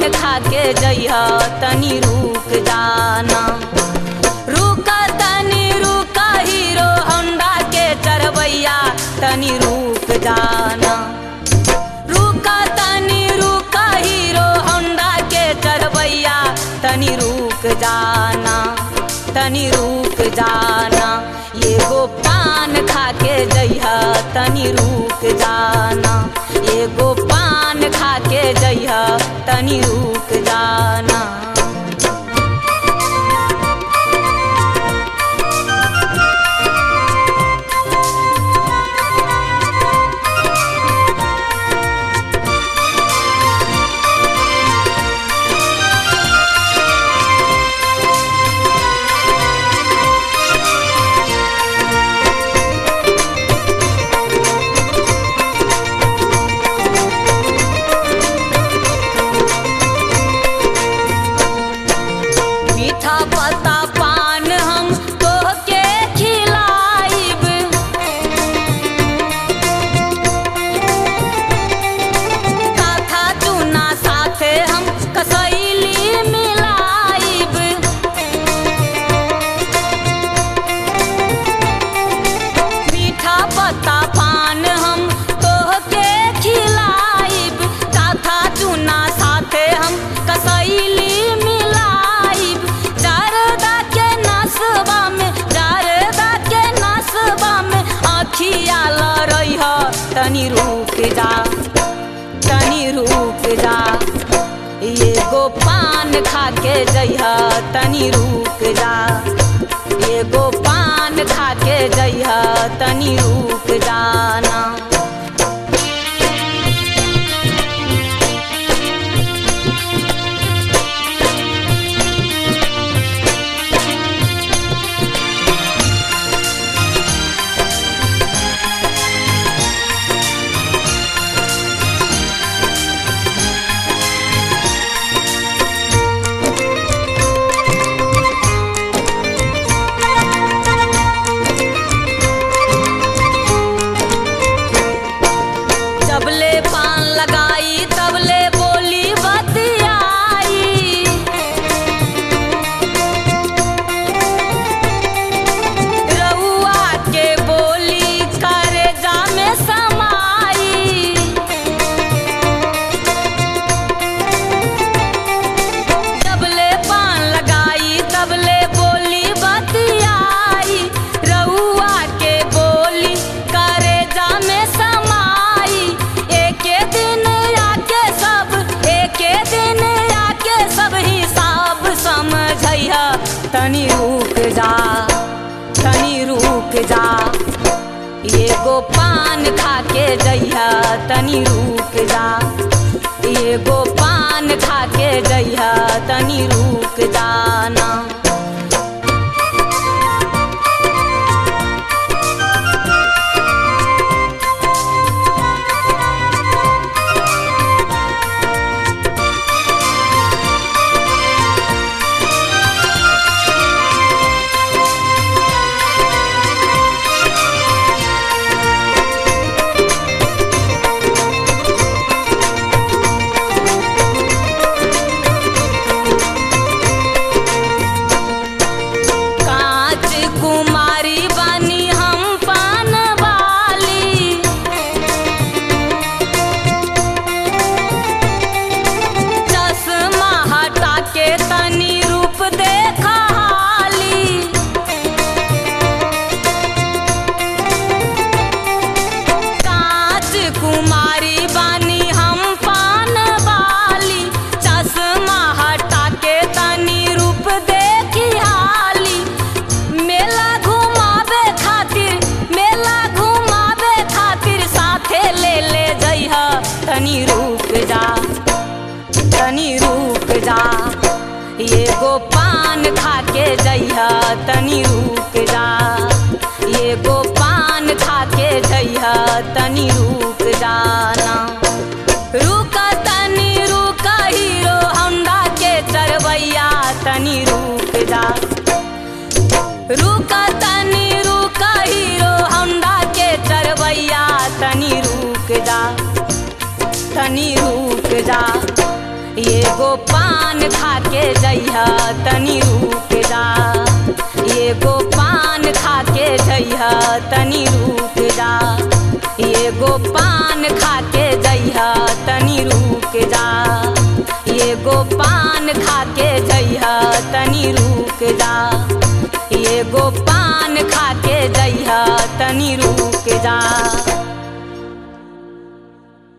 खा के जइह तनी रुक जाना रुका तनी रुका हीरो होंडा के चढ़बैया तनी रुक जाना रुका तनी रुका हीरो होंडा के चढ़बैया तनी रुक जाना तनी रुक जाना एगो पान खा के जइहा तनी रुक जाना एगो पान खा के जइहा तनी रुक जाना मीठा पत्ता पान हम तोहके खिलाइब काथा चूना साथे हम कसैली मिलाइब मीठा पत्ता पान हम तोहके खिलाइब काथा चूना साथे हम कसैली मिलाइब जारदा के नसबा में जारदा के नसबा में आखिया लरैह तनी रुक जा तनी रुक जा एगो पान खा के जइह तनी रुक जा एगो पान खा के जइह तनी रुक जाना जबले पान लगाई तबले बोली बतियाई रउआ के बोली करे जामे समाई जबले पान लगाई तबले बोली बतियाई रउआ के बोली करे जामे समाई एके दिन आके सब एके दिन आके सब हिसाब समझैहा तनी रुक जा तनी रुक जा एगो पान खा के जइहा तनी रुक जा एगो पान खा के जइहा तनी रुक जाना कांच कुमारी बानी हम पान वाली चश्मा हटा के तनी रूप देखा हाली कांच कुमारी बानी हम पान वाली चश्मा हटा के तनी रूप देखी हाली मेला घुमावे खातिर मेला घुमावे खातिर साथे ले ले जइह तनी रुक जा तनी रुक जा एगो पान खा के जइह तनी रुक जा एगो पान खा के जइह तनी रुक जाना रुका तनी रुका हीरो होंडा के चढ़बैया तनी रुक जा रुका तनी रुका हीरो होंडा के चढ़बैया तनी रुक जा तनी रुक जा ये एगो पान खा के जइहा तनी रुक जा एगो पान खा के जइहा तनी रुक जा एगो पान खा के जइहा तनी रुक जा एगो पान खा के जइहा तनी रुक जा एगो पान खा के